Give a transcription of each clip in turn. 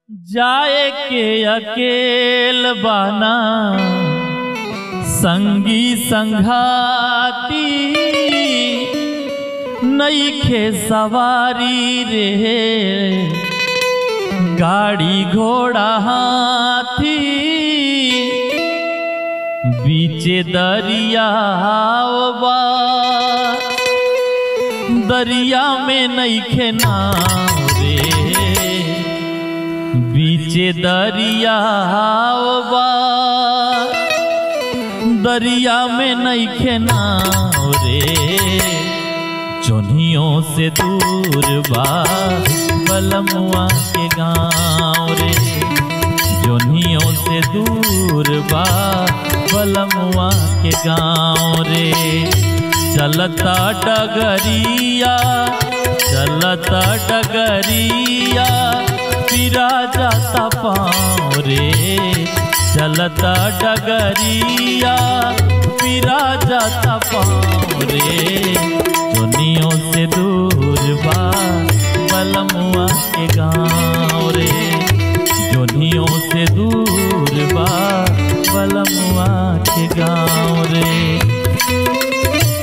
जाए के अकेल बाना संगी संघाती नईखे सवारी रे गाड़ी घोड़ा हाथी बीचे दरिया बा दरिया में नईखे नाव रे बीचे दरिया बा दरिया में नईखे नाव रे चोनियों से दूर बा बलमुआ के गाँव रे जोनियों से दूर बा बलमुआ के गाँव रे चलता डगरिया चलता डगरिया पिरा जाता पाँव रे चलता डगरिया पिरा जाता पाँव रे दुनियों से दूर बा बलमुआ के गाँव रे जोनियों से दूर बा बलमुआ के गाँव रे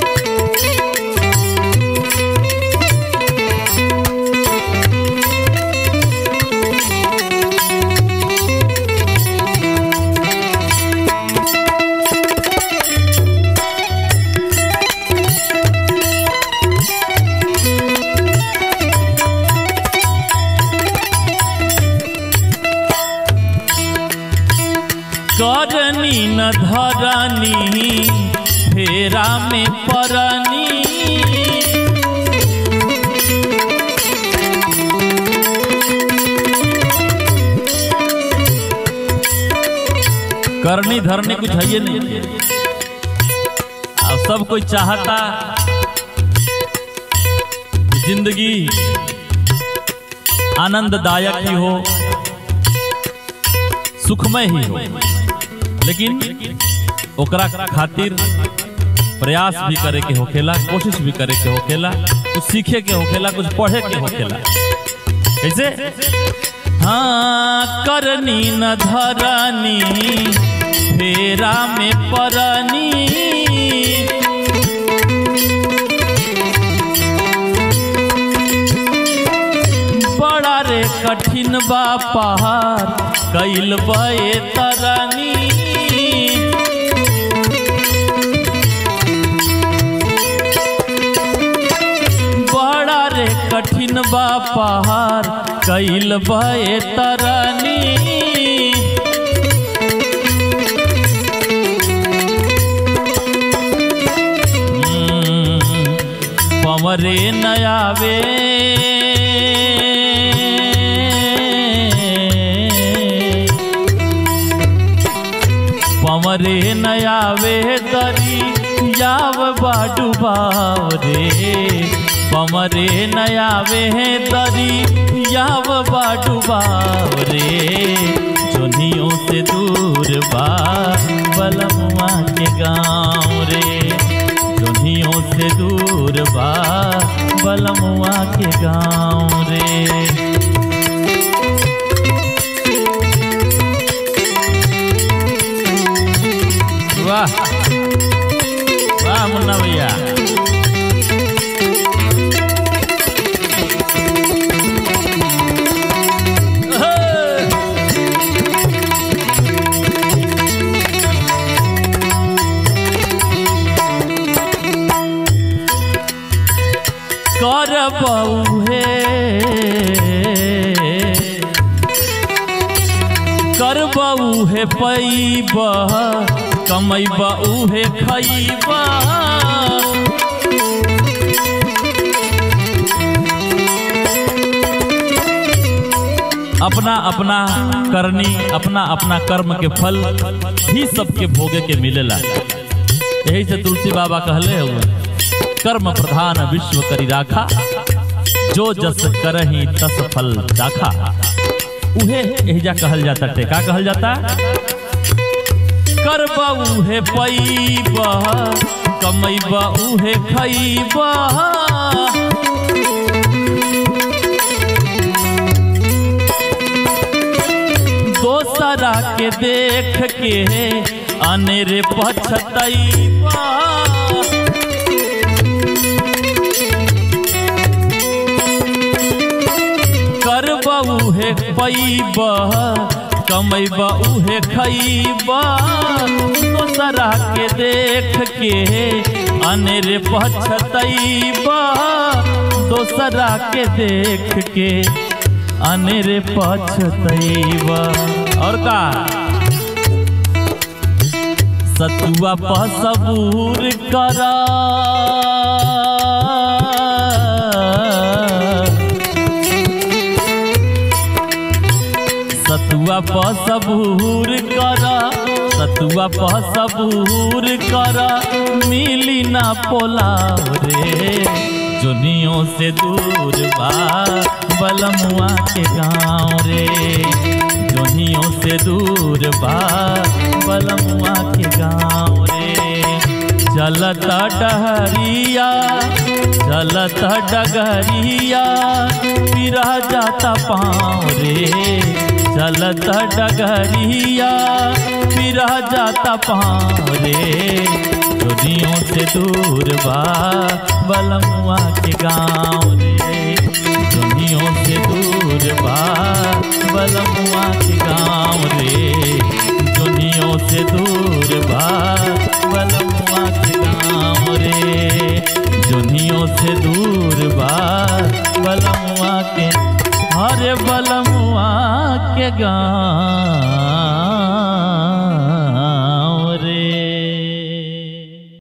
करनी न धरनी फेरा में परनी करनी धरनी कुछ है नहीं अब सब कोई चाहता कि जिंदगी आनंददायक ही हो सुखमय ही हो लेकिन ओकरा खातिर प्रयास भी करे के होखेला कोशिश भी करे के होखेला कुछ सीखे के होखेला कुछ पढ़े के होखेला कैसे हाँ करनी न धरनी फेरा में परनी बड़ा रे कठिन बा पहाड़ कैल बे तरनी बड़ा रे कठिन बा पहाड़ कैल बे तरनी पवरे नयावे पवरे नयावे दरी याव बाडू बाव रे पवरे नयावे दरी याव बाडू बाव रे जोनियों से दूर बा बलमुआ के गाँव रे जोनियों से दूर बा बलमुआ के गाँव रे वाह वाह मुन्ना भैया कर बउहे कर बउहे पैब कमैब उहे खैब अपना अपना करनी अपना अपना कर्म के फल ही सबके भोगे के मिलेला यही से तुलसी बाबा कहले हुए कर्म प्रधान विश्व करी राखा जो जस करही तस फल दाखा उहे एहिजा कहल जाता टे का कहल जाता करब उहे पैब कमैब उहे खैब दोसरा के देख के अनेरे पछतैबा करबा उहे पैबा कमैबा उहे खैबा दोसरा के देख के अनेरे पछतैबा दोसरा के देख के अनेरे पछतैबा और का सतुआ पर सबूर करा सतुआ पर सबूर करा सतुआ पर सबूर करा मिली ना पोलाव रे जुनियों से दूर बा बलमुआ के गाँव रे जुनियों से दूर बा बलमुआ के गाँव रे चलत डहरिया चलत डगरिया पिरा जाता पाँव रे चलत डगरिया पिरा जाता पाँव रे दुनियों से दूर बा बलमुआ के गाँव रे दुनियों से दूर बा बलमुआ के गाँव रे दुनियों से दूर बा बलमुआ के गाँव रे दुनियों से दूर बा बलमुआ के हरे बलमुआ के गाँव